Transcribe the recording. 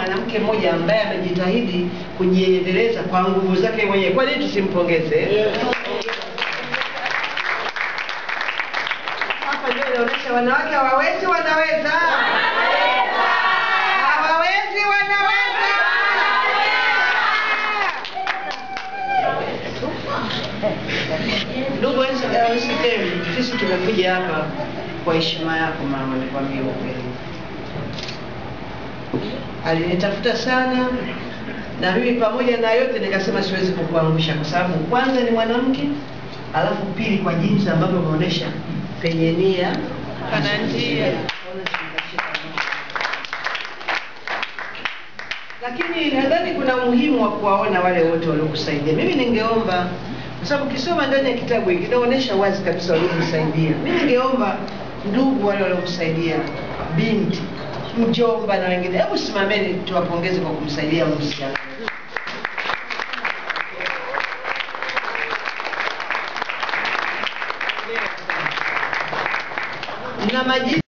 mwanamke mmoja ambaye amejitahidi kujiendeleza kwa nguvu zake mwenyewe. Kwa nini tusimpongeze? Hapa ndio inaonyesha wanawake hawawezi, wanaweza. Hawawezi, wanaweza. Ndugu Wisdom, sisi tumekuja hapa kwa heshima yako mama, nikwambie ukweli. Alinitafuta sana na mimi pamoja na yote nikasema siwezi kukuangusha kwa sababu kwanza ni mwanamke, alafu pili kwa jinsi ambavyo umeonyesha penye nia Pana njia. lakini nadhani kuna umuhimu wa kuwaona wale wote waliokusaidia. Mimi ningeomba kwa sababu ukisoma ndani ya kitabu hiki kinaonyesha wazi kabisa waliokusaidia. Mimi ningeomba ndugu wale waliokusaidia, binti, mjomba na wengine, hebu simameni tuwapongeze kwa kumsaidia msichana. na majina